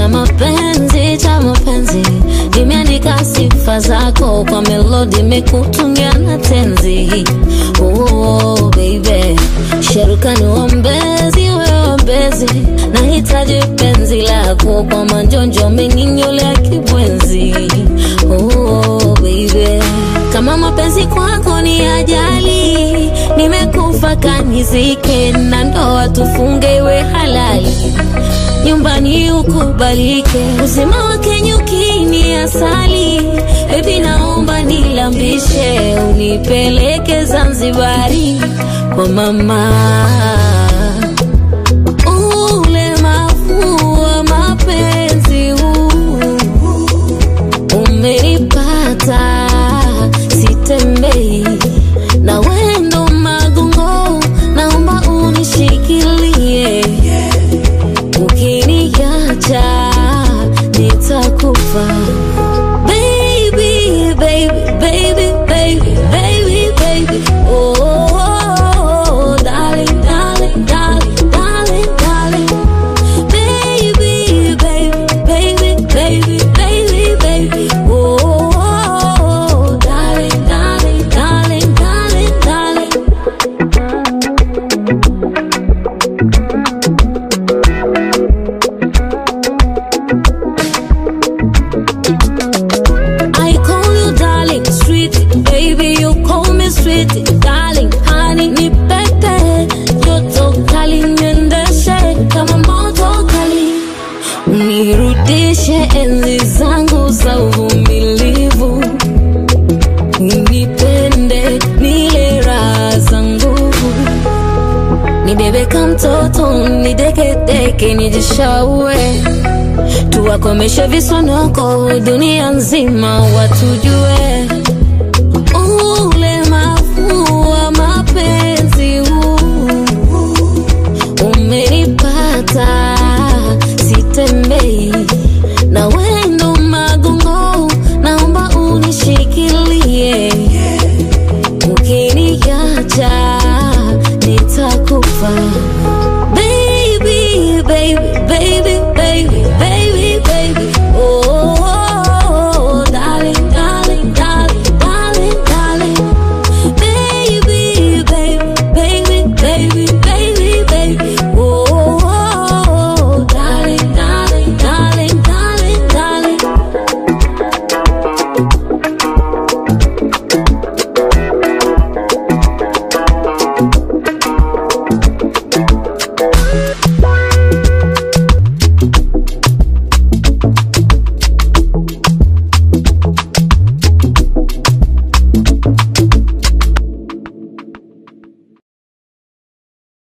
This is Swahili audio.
cha mapenzi cha mapenzi nimeandika sifa zako kwa melodi mekutungia na tenzi oh, baby sherukani wambezi weombezi nahitaji penzi lako kwa manjonjo menginyolea kibwenzi oh, baby kama mapenzi kwako ni ajali nimekufa kanizike na ndoa tufunge iwe halali nyumbani ukubalike uzima wake nyukini asali bebi naomba nilambishe unipeleke zanzibari kwa mama ulemavu wa mapenzi huu umenipata sitembei na wendo magongo naomba unishikilie ukiniacha nitakufa baby baby baby baby baby baby oh, oh, oh darling darling darling darling darling baby baby baby baby baby baby oh, oh, oh darling darling darling darling darling I call you darling, sweet baby, you call me sweet darling, honey ni pepe, joto kali niendeshe kama moto kali, unirudishe enzi zangu za uvumilivu, unipende nile raha za nguvu, nibebe kama mtoto, nidekedeke, nijishaue tuwakomeshe visonoko dunia nzima watujue